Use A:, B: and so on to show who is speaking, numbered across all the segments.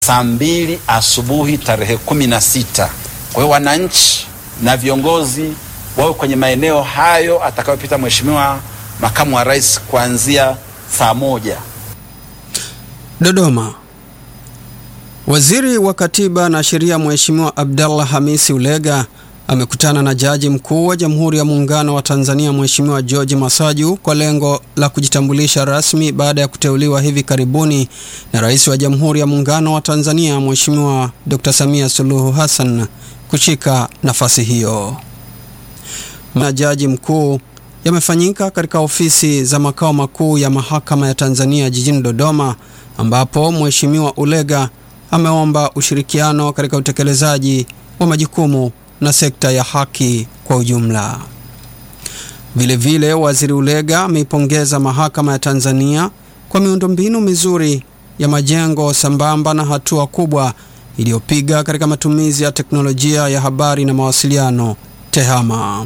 A: saa mbili asubuhi tarehe kumi na sita. Kwa hiyo wananchi na viongozi wawe kwenye maeneo hayo atakayopita Mheshimiwa makamu wa rais kuanzia saa moja.
B: Dodoma. Waziri wa Katiba na Sheria Mheshimiwa Abdallah Hamisi Ulega amekutana na Jaji Mkuu wa Jamhuri ya Muungano wa Tanzania Mheshimiwa George Masaju kwa lengo la kujitambulisha rasmi baada ya kuteuliwa hivi karibuni na Rais wa Jamhuri ya Muungano wa Tanzania Mheshimiwa Dr. Samia Suluhu Hassan kushika nafasi hiyo. Na Jaji Mkuu yamefanyika katika ofisi za makao makuu ya Mahakama ya Tanzania jijini Dodoma ambapo Mheshimiwa Ulega ameomba ushirikiano katika utekelezaji wa majukumu na sekta ya haki kwa ujumla. Vilevile vile, Waziri Ulega ameipongeza Mahakama ya Tanzania kwa miundombinu mizuri ya majengo sambamba na hatua kubwa iliyopiga katika matumizi ya teknolojia ya habari na mawasiliano TEHAMA.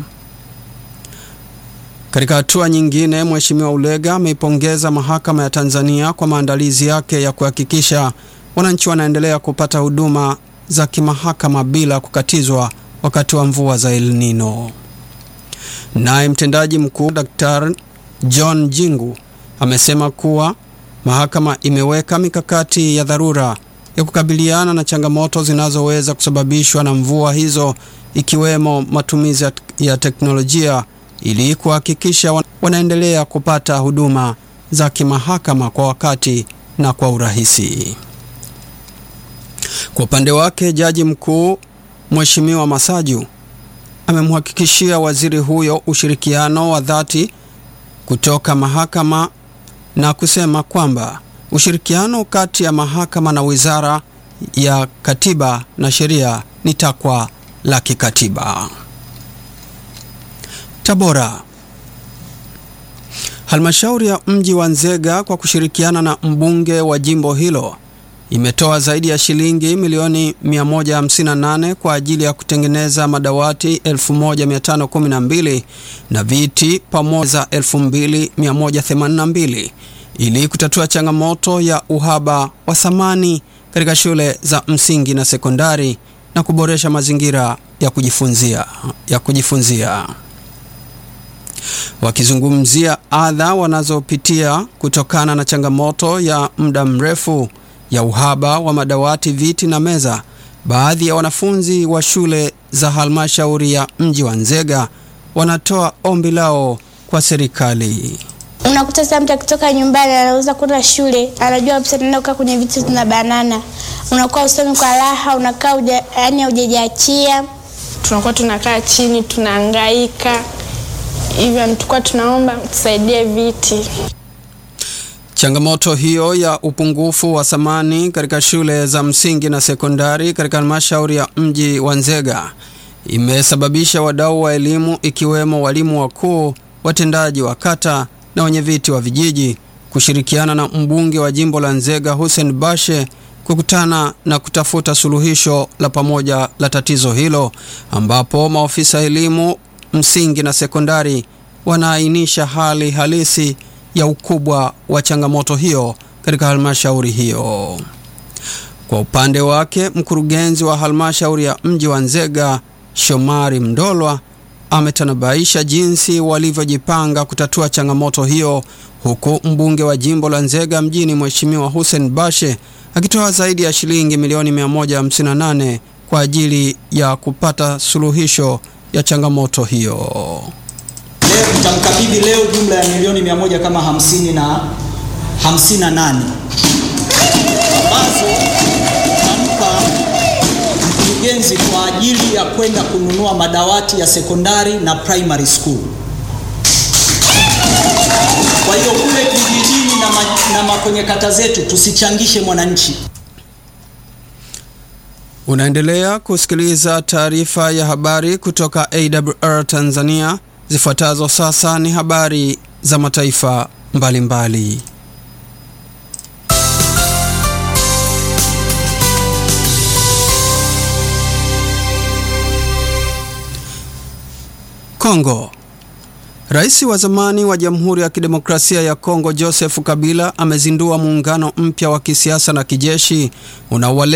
B: Katika hatua nyingine, Mheshimiwa Ulega ameipongeza Mahakama ya Tanzania kwa maandalizi yake ya kuhakikisha wananchi wanaendelea kupata huduma za kimahakama bila kukatizwa wakati wa mvua za El Nino. Naye mtendaji mkuu Daktari John Jingu amesema kuwa mahakama imeweka mikakati ya dharura ya kukabiliana na changamoto zinazoweza kusababishwa na mvua hizo ikiwemo matumizi ya teknolojia ili kuhakikisha wanaendelea kupata huduma za kimahakama kwa wakati na kwa urahisi. Kwa upande wake, Jaji Mkuu Mheshimiwa Masaju amemhakikishia waziri huyo ushirikiano wa dhati kutoka mahakama na kusema kwamba ushirikiano kati ya mahakama na Wizara ya Katiba na Sheria ni takwa la kikatiba. Tabora. Halmashauri ya mji wa Nzega kwa kushirikiana na mbunge wa jimbo hilo imetoa zaidi ya shilingi milioni 158 kwa ajili ya kutengeneza madawati 1512 na viti pamoja 2182 ili kutatua changamoto ya uhaba wa samani katika shule za msingi na sekondari na kuboresha mazingira ya kujifunzia, ya kujifunzia. Wakizungumzia adha wanazopitia kutokana na changamoto ya muda mrefu ya uhaba wa madawati, viti na meza, baadhi ya wanafunzi wa shule za halmashauri ya mji wa Nzega wanatoa ombi lao kwa serikali.
C: Unakuta sasa mtu akitoka nyumbani anaweza kwenda shule, anajua kabisa naenda kukaa kwenye viti na banana, unakuwa usomi kwa raha, unakaa yaani haujajiachia.
D: Tunakuwa tunakaa chini tunahangaika hivyo, tulikuwa tunaomba tusaidie viti.
B: Changamoto hiyo ya upungufu wa samani katika shule za msingi na sekondari katika halmashauri ya mji wa Nzega imesababisha wadau wa elimu ikiwemo walimu wakuu, watendaji wa kata na wenyeviti wa vijiji kushirikiana na mbunge wa jimbo la Nzega Hussein Bashe kukutana na kutafuta suluhisho la pamoja la tatizo hilo, ambapo maofisa elimu msingi na sekondari wanaainisha hali halisi ya ukubwa wa changamoto hiyo katika halmashauri hiyo. Kwa upande wake, mkurugenzi wa halmashauri ya mji wa Nzega Shomari Mndolwa ametanabaisha jinsi walivyojipanga kutatua changamoto hiyo, huku mbunge wa jimbo la Nzega mjini Mheshimiwa Hussein Bashe akitoa zaidi ya shilingi milioni 158 kwa ajili ya kupata suluhisho ya changamoto hiyo.
E: Leo tutamkabidhi leo jumla ya milioni mia moja kama hamsini na hamsini na nane ambazo tutampa mkurugenzi kwa ajili ya kwenda kununua madawati ya sekondari na primary school. Kwa hiyo kule kijijini na, ma, na ma kwenye kata zetu tusichangishe mwananchi.
B: Unaendelea kusikiliza taarifa ya habari kutoka AWR Tanzania. Zifuatazo sasa ni habari za mataifa mbalimbali mbali. Kongo. Rais wa zamani wa Jamhuri ya Kidemokrasia ya Kongo Joseph Kabila amezindua muungano mpya wa kisiasa na kijeshi unaowale